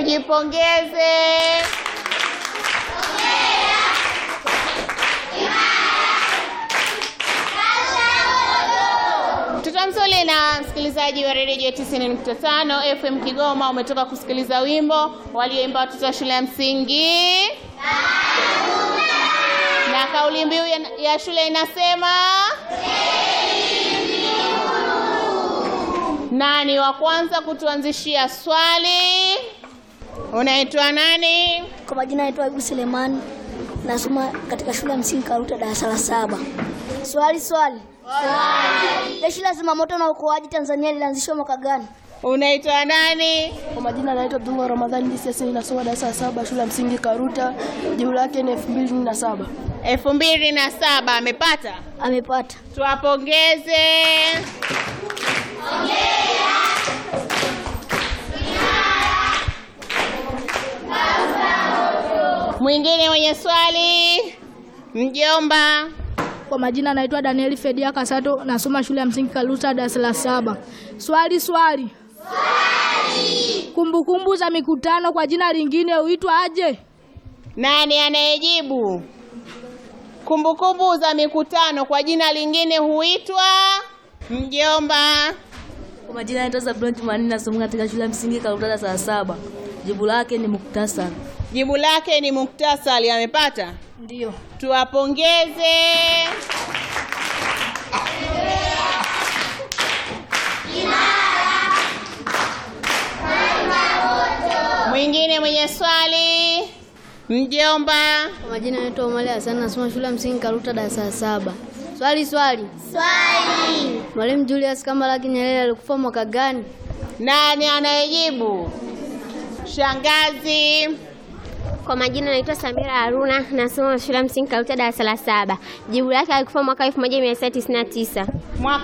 Tujipongeze. Mtoto mzuri na msikilizaji wa redio 90.5 FM Kigoma, umetoka kusikiliza wimbo walioimba watoto wa shule ya msingi na kauli mbiu ya, ya shule inasema nani wa kwanza kutuanzishia swali? Unaitwa nani? Kwa majina naitwa Ibu Selemani, nasoma katika shule ya msingi Karuta darasa la saba. Swali swali. Jeshi la zimamoto na uokoaji Tanzania lilianzishwa mwaka gani? Unaitwa nani? Kwa majina naitwa Abdullah Ramadhani Disesi, ninasoma darasa la saba shule ya msingi Karuta. Jibu lake ni elfu mbili na saba. elfu mbili na saba. Amepata? Amepata. Tuwapongeze. Mwingine mwenye swali, mjomba. Kwa majina naitwa Danieli Fedia Kasato, nasoma shule ya msingi Kaluta darasa la saba. Swali swali. Kumbukumbu za mikutano kwa jina lingine huitwa aje? Nani anayejibu? Kumbukumbu za mikutano kwa jina lingine huitwa mjomba. Kwa majina naitwa Zablon Jumanne nasoma katika shule ya msingi Karuta darasa la saba. Jibu lake ni muktasari. Jibu lake ni muktasari. Amepata? Ndio. Tuwapongeze. Mwingine mwenye swali, mjomba. Kwa majina naitwa Omari Hassan, nasoma shule ya msingi Karuta darasa la saba. Swali swali. Swali. Mwalimu Julius Kambarage Nyerere alikufa mwaka gani? Nani anayejibu? Shangazi. Kwa majina naitwa Samira Haruna, nasoma shule ya msingi Karuta darasa la saba. Jibu lake alikufa mwaka 1999. Mwaka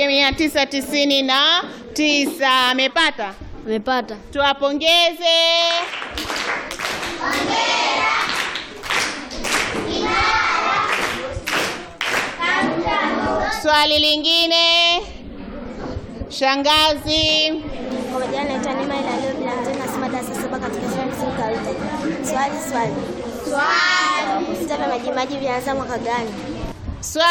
1999 amepata. Amepata. Tuwapongeze. Swali lingine, shangazi. Kwa majina naitwa Neema Ilalio Bilanzeni, nasoma darasa saba katika shule ya msingi Karuta. Swali swali. Swali. Vita vya Majimaji vilianza mwaka gani? Swali